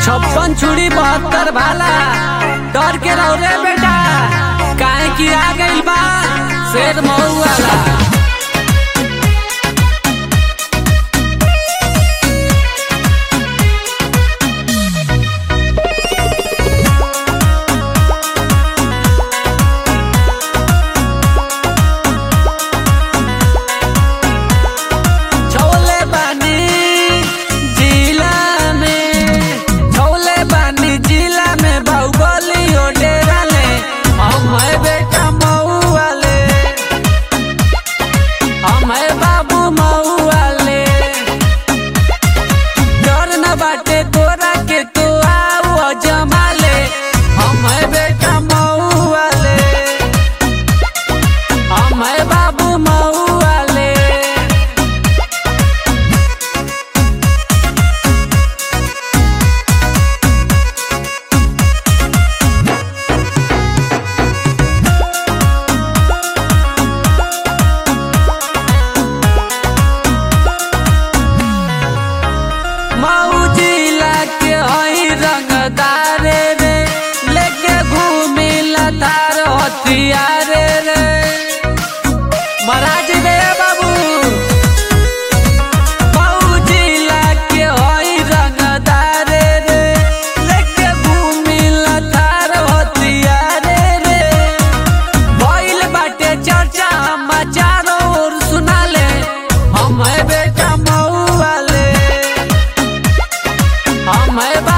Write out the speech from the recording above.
छप्पन छुरी बहत्तर भाला डर के रहो रे बेटा काहे की आ गइल बा शेर मऊ वाला छोले बानी जिला में छोले बानी जिला में बाहुबली डेरा ले हम है बेटा मऊ वाले हम है बाबू मऊ वाले डर न बाटे तोरा के तू आओ जमा ले हम है बेटा मऊ वाले हम है बाबू मऊ वाले मऊ जिला के हई रंगदारे रे लेके घूमी लतार हथियारे रे महाराज रे बाबू मऊ जिला के हई रंगदारे रे लेके घूमी लतार हथियारे रे भइल बाटे चर्चा हम चारों ओर सुना ले हम है बेटा मऊ वाले हम है बा